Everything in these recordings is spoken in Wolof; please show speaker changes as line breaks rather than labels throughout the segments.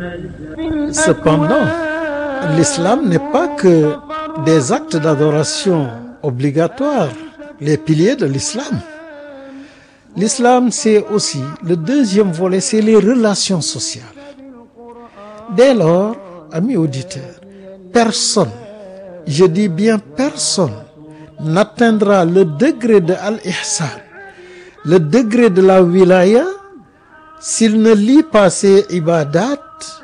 Cependant, l'islam n'est pas que des actes d'adoration obligatoires, les piliers de l'islam. L'islam, c'est aussi, le deuxième volet, c'est les relations sociales. Dès lors, amis auditeurs, personne, je dis bien personne, n'atteindra le degré de al-ihsan, le degré de la wilaya, s'il ne lie pas ses ibadat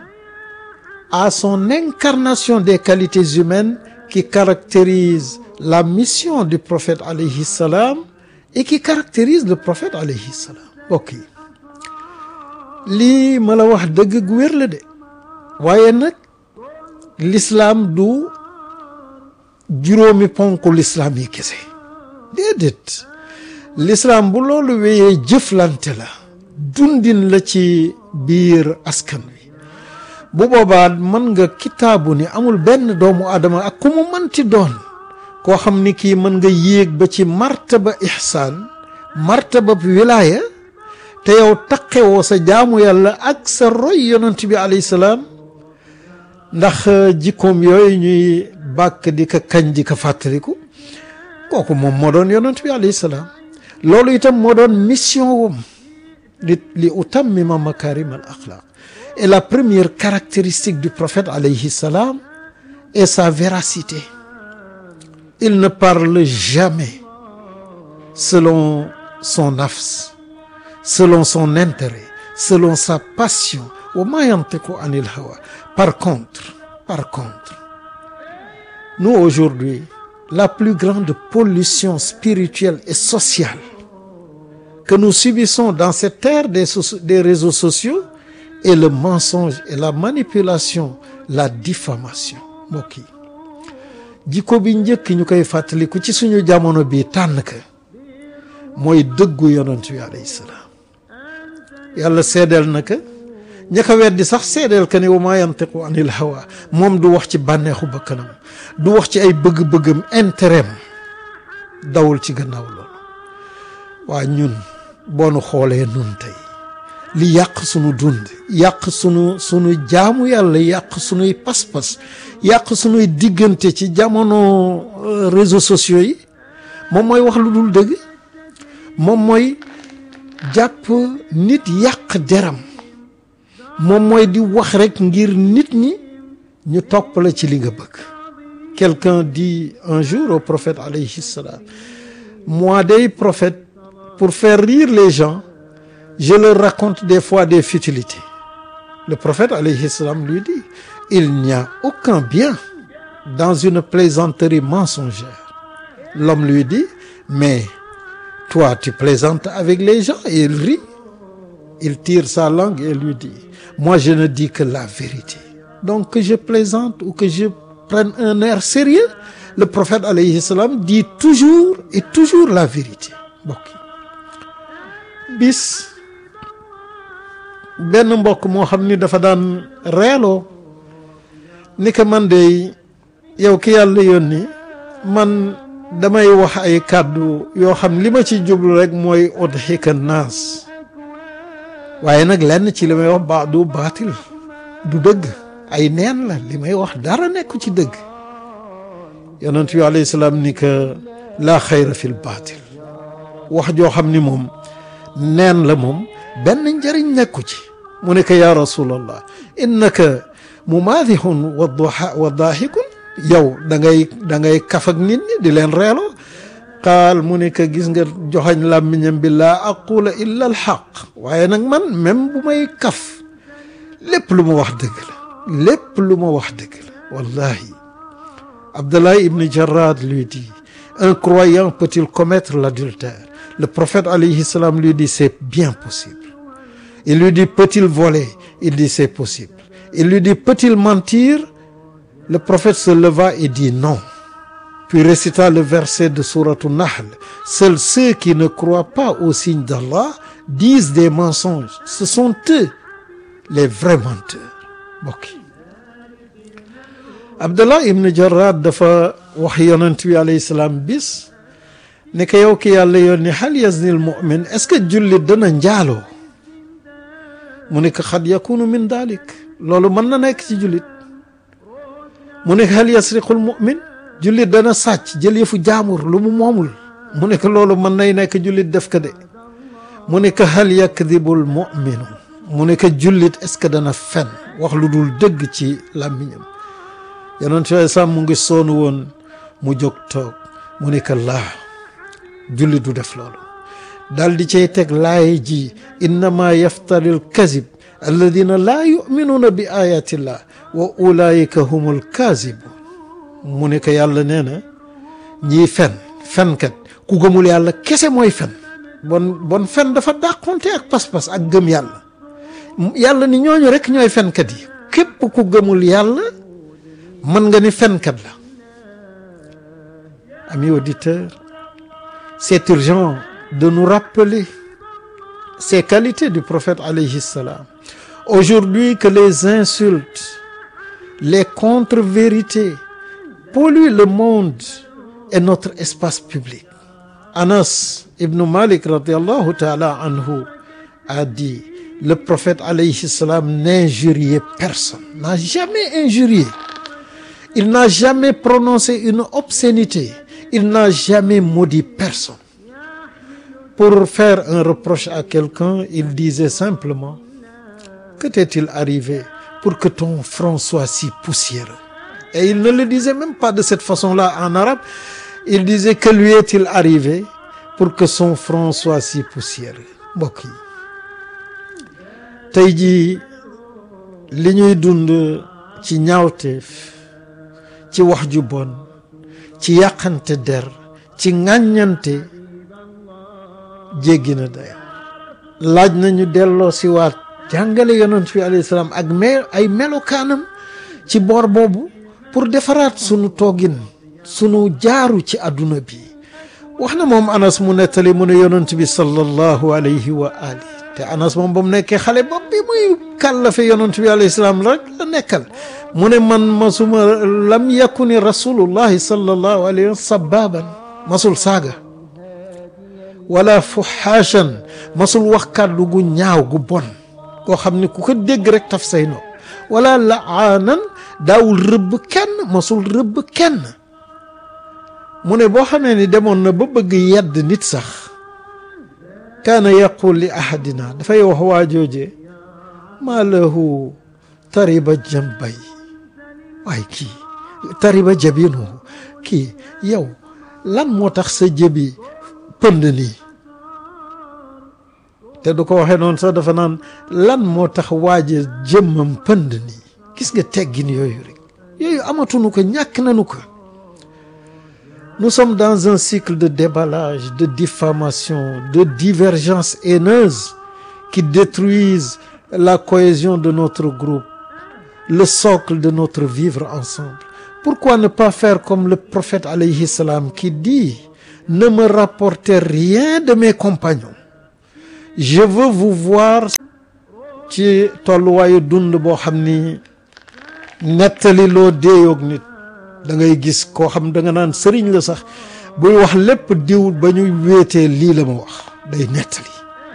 à son incarnation des qualités humaines qui caractérisent la mission du prophète alayhi salam et qui caractérise le prophète alayhi salam mbokk yi lii ma la wax dëgg gu wér la de waaye nag l'islam du juróomi ponku l'islam yi kese déedéet l'islam bu loolu wéyee jëflante la dundin la ci biir askan wi bu boobaa mën nga kitaabu ni amul benn doomu aadama ak ku mu mënti doon koo xam ni kii mën nga yéeg ba ci martaba ihsaan martaba wilaaya te yow taqewoo sa jaamu yàlla ak sa roy yonent bi alayhi salaam ndax jikkoom yooyu ñuy bàkk di ko kañ di ko fàttaliku kooku moom moo doon yonent bi alayhi salaam loolu itam moo doon mission wam li li utammima makarim al axlaq et la première caractéristique du prophète alayhi salam est sa véracité il ne parle jamais selon son nafs selon son intérêt selon sa passion wa ma yantiqu anil hawa par contre par contre nous aujourd'hui la plus grande pollution spirituelle et sociale que nous subissons dans cette ère des des réseaux sociaux est le mensonge et la manipulation la diffamation mbokk yi jikko bi njëkk ñu koy fàttaliku ci suñu jamono bi tànn ka mooy dëggu yonent bi alayhi salaam yàlla seedeel na ka ña ko weddi sax seedeel ka ni wa maa yantiqu anil hawa moom du wax ci bànneexu bakkanam du wax ci ay bëgg-bëggam intérêt dawul ci gannaaw loolu waa ñun boo nu xoolee nun tey li yàq sunu dund yàq sunu sunu jaamu yàlla yàq sunuy pas-pas yàq sunuy diggante ci jamono réseaux sociaux yi moom mooy wax lu dul dëgg moom mooy jàpp nit yàq deram moom mooy di wax rek ngir nit ñi ñu topp la ci li nga bëgg quelqu'un dit un jour au prophète alayhi salam moi day prophète pour faire rire les gens je leur raconte des fois des futilités le prophète alayhi salam lui dit il n'y a aucun bien dans une plaisanterie mensongère l'homme lui dit mais toi tu plaisantes avec les gens et il rit il tire sa langue et lui dit moi je ne dis que la vérité donc que je plaisante ou que je prenne un air sérieux le prophète alayhi salam dit toujours et toujours la vérité mbokk bis benn mbokk moo xam ni dafa daan reeloo ni ko man de yow ki yàlla yónni man damay wax ay kàddu yoo xam li ma ci jublu rek mooy udhika naas waaye nag lenn ci li may wax ba du baatil du dëgg ay neen la li may wax dara nekku ci dëgg yonent bi alayhi salaam ni que laa xayra fil baatil wax joo xam ni moom neen la moom benn njëriñ nekku ci mu ne ko yaa rasulallah innaka mumaadihun wa wa daahikun yow da ngay da ngay kaf ak nit ñi di leen reeloo qaal mu ne ko gis nga joxañ làmmiñam bi laa aqula illa al xaq waaye nag man même bu may kaf lépp lu ma wax dëgg la lépp lu ma wax dëgg la wallahi Abdallah ibn Jarrad lui dit un croyant peut-il commettre l'adultère le prophète alayhi salam lui dit c'est bien possible il lui dit peut-il voler il dit c'est possible il lui dit peut-il mentir le prophète se leva et dit non puis récita le verset de sourate Nahl seuls ceux qui ne croient pas au signe d'Allah disent des mensonges ce sont eux les vrais menteurs mbokk yi Abdallah ibn Jarrad dafa wax yonent bi alayhi salaam bis ne ko yow ki yàlla yónni hal yazni al mu'min est-ce que jullit dana njaaloo mu ne ko xad yakunu min dalik loolu mën na nekk ci jullit mu ne hal yasriqul mu'min jullit dana sàcc jël yëfu jaamur lu mu moomul mu ne ko loolu mën nay nekk jullit def ko de mu ne ko hal yakdibul mu'minu mu ne ko jullit est ce que dana fen wax lu dul dëgg ci làmmiñam yonent bi sam mu ngi soonu woon mu jóg toog mu ne ko laa jullit du def loolu daal di cay teg laay ji innama yaftari l kazib alladina laa yuminuuna bi ayatillah wa ulaika humul kazibun mu ne ko yàlla nee na ñiy fen fenkat ku gëmul yàlla kese mooy fen bon bon fen dafa dàqonte ak pas-pas ak gëm yàlla yàlla ni ñooñu rek ñooy fenkat yi képp ku gëmul yàlla mën nga ni fenkat la amis auditeurs c'est urgent de nous rappeler ces qualités du prophète alayhi salam aujourd'hui que les insultes les contre-vérités polluent le monde et notre espace public Anas ibn Malik radiallahu ta'ala anhu a dit le prophète alayhi salam n'injuriait personne n'a jamais injurié il n'a jamais prononcé une obscénité il n'a jamais maudit personne pour faire un reproche à quelqu'un il disait simplement que t'est-il arrivé pour que ton front soit si poussiéreux et il ne le disait même pas de cette façon-là en arabe il disait que lui est-il arrivé pour que son front soit si poussiéreux mbokk yi tey jii li ñuy dund ci ñaawteef ci wax ju bon ci yàqante der ci ŋàññante jéggi na day laaj nañu delloo si waat jàngale yonent bi alayhi salaam ak me ay melokaanam ci boor boobu pour defaraat sunu toogin sunu jaaru ci àdduna bi wax na moom anas mu nettali mu ne yonent bi sallallahu alayhi wa ali te anas moom ba mu nekkee xale bopp bi muy kàllafe yonent bi alayhi salaam rek la nekkal mu ne man masuma lam yakuni rasulullahi sallallahu alayhi wa sababan masul saaga wala fuhaashan masul wax kàddu gu ñaaw gu bon koo xam ne ku ko dégg rek taf say no wala laanan daawul rëbb kenn masul rëbb kenn mu ne boo xamee ni demoon na ba bëgg yedd nit sax kaana yaqul li ahadina dafay wax waa jooje maa lahu tariba jambay waay kii tariba jabinuhu kii yow lan moo tax sa jëbi pënd nii te du ko waxee noonu sax dafa naan lan moo tax waaje jëmmam pënd nii gis nga teggin yooyu rek yooyu amatunu ko ñàkk nanu ko nous sommes dans un cycle de déballage de diffamation de divergences haineuses qui détruisent la cohésion de notre groupe le socle de notre vivre ensemble pourquoi ne pas faire comme le prophète alayhi salam qui dit ne me rapportez rien de mes compagnons je veux vous voir ci tolluwaayu dund boo xam ni nettali loo déeyoog nit da ngay gis koo xam da nga naan sëriñ la sax buy wax lépp diw ba ñu wéetee lii la ma wax day nettali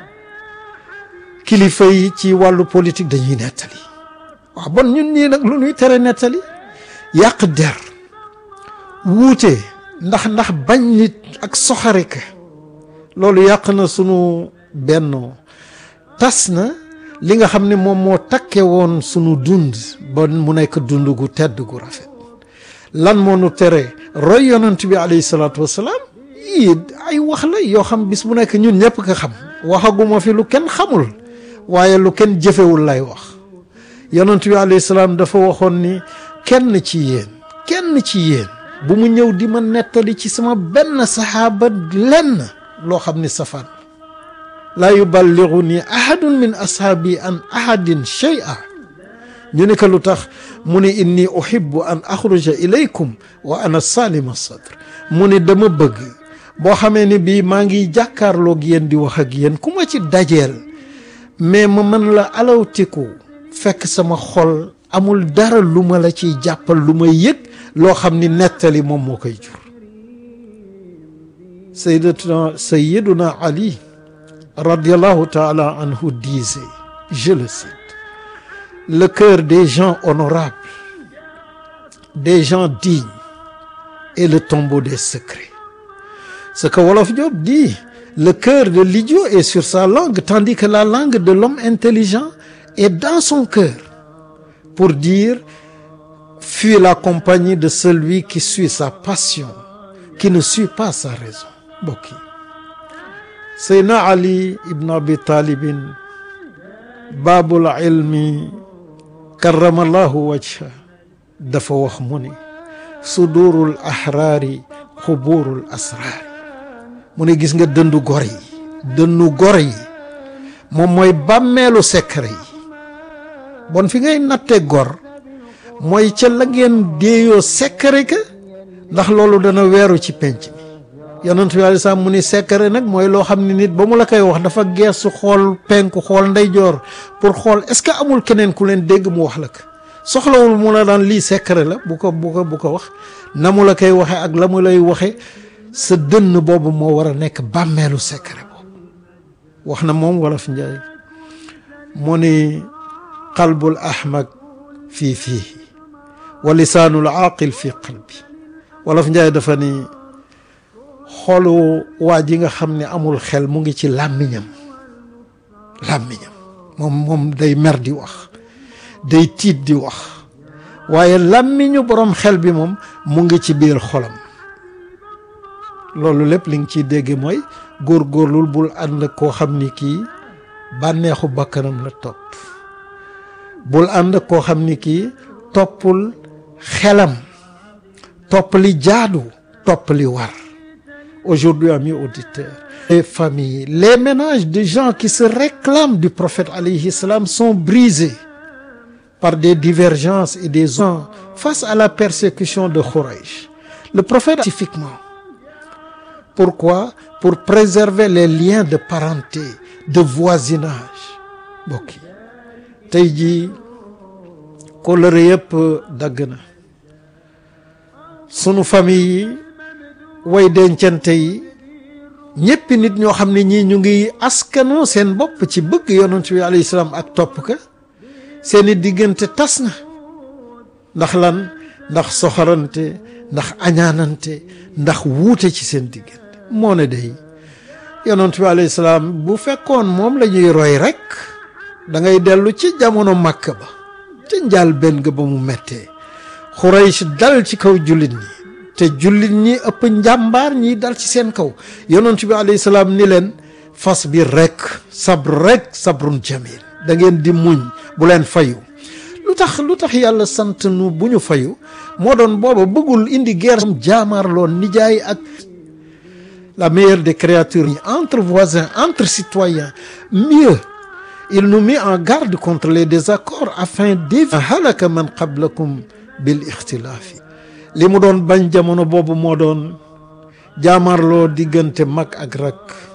kilifa yi ci wàllu politique dañuy nettali waaw bon ñun ñii nag lu ñuy tere nettali yàq der wuute ndax ndax bañ nit ak soxarika loolu yàq na sunu bennoo tas na li nga xam ne moom moo takke woon sunu dund ba mu nekk dund gu tedd gu rafet lan moo nu tere roy yonent bi alayhi salaatu wasalaam yii ay wax la yoo xam bis bu nekk ñun ñëpp ko xam waxaguma fi lu kenn xamul waaye lu kenn jëfewul lay wax yonent bi alayhi salaam dafa waxoon ni kenn ci yéen kenn ci yéen bu mu ñëw di ma nettali ci sama benn saxaaba lenn loo xam ni safaan laa yuballigu ni ahadun min ashaabi an ahadin shay'a ñu ne ko lu tax mu ne inni uhibbu an axruja ilaykum wa ana salima sadr mu ne dama bëgg boo xamee ni bii maa ngi jàkkaarloog yéen di wax ak yéen ku ma ci dajeel mais ma mën la alawtiku fekk sama xol amul dara lu ma la ciy jàppal lu may yëg loo xam ni nettali moom moo koy jur sayyidatuna sayyiduna ali radiallahu taala anhu disait je le cite le cœur des gens honorables des gens dignes est le tombeau des secrets ce que Wolof Diop dit le cœur de l'idiot est sur sa langue tandis que la langue de l'homme intelligent est dans son cœur pour dire fuis la compagnie de celui qui suit sa passion qui ne suit pas sa raison mbokk yi Seydina Ali ibn Abi Talibin baabul ilmi karamallahu wajha dafa wax mu ni sudurul ahraari xuburul asraari mu ne gis nga dëndu gor yi dëndu gor yi moom mooy bàmmeelu secret yi bon fi ngay natte gor mooy ca la ngeen déeyoo secret ka ndax loolu dana weeru ci penc mi yonent bi alei salaam mu ni secret nag mooy loo xam ne nit ba mu la koy wax dafa geesu xool penku xool ndeyjoor pour xool est-ce que amul keneen ku leen dégg mu wax la ko soxlawul mu la daan lii secret la bu ko bu ko bu ko wax na mu la koy waxe ak la mu lay waxe sa dënn boobu moo war a nekk bàmmeelu secret boobu wax na moom wolof njaay mu ni qalbul ahmak fii fii wa lisaanul aaqil fii qalbi wolof njaay dafa ni xolu waa ji nga xam ne amul xel mu ngi ci làmmiñam làmmiñam moom moom day mer di wax day tiit di wax waaye làmmiñu boroom xel bi moom mu ngi ci biir xolam loolu lépp li nga ciy dégg mooy góorgóorlul bul ànd koo xam ni kii bànneexu bakkanam la topp bul ànd koo xam ni kii toppul xelam topp li jaadu topp li war aujourd'hui amis auditeurs les familles les ménages de gens qui se réclament du prophète alayhi salam sont brisés par des divergences et des gens face à la persécution de Khouraïch le prophète spécifiquement pourquoi pour préserver les liens de parenté de voisinage mbokk yi tey jii kóllëre yëpp dagg na sunu famille yi way dencante yi ñéppi nit ñoo xam ne ñii ñu ngi askanoo seen bopp ci bëgg yonent bi alayhi salaam ak topp ka seeni diggante tas na ndax lan ndax soxorante ndax añaanante ndax wuute ci seen diggante moo ne day yonent bi alayhi salaam bu fekkoon moom la ñuy roy rek da ngay dellu ci jamono màkk ba ca njaal benn ga ba mu mettee Xuraysh dal ci kaw jullit ñi te jullit ñi ëpp njàmbaar ñi dal ci seen kaw yonent bi alayhi salaam ni leen fas bi rek sabr rek sabrun jamil da ngeen di muñ bu leen fayu lu tax lu tax yàlla sant nu bu ñu fayu moo doon booba bëggul indi guerre jaamaarloon nijaay ak la meilleure des créatures entre voisins entre citoyens mieux il nous met en garde contre les désaccords afin d'éviter halaka man qablakum bil ixtilaafi li mu doon bañ jamono boobu moo doon jaamarloo diggante mag ak rak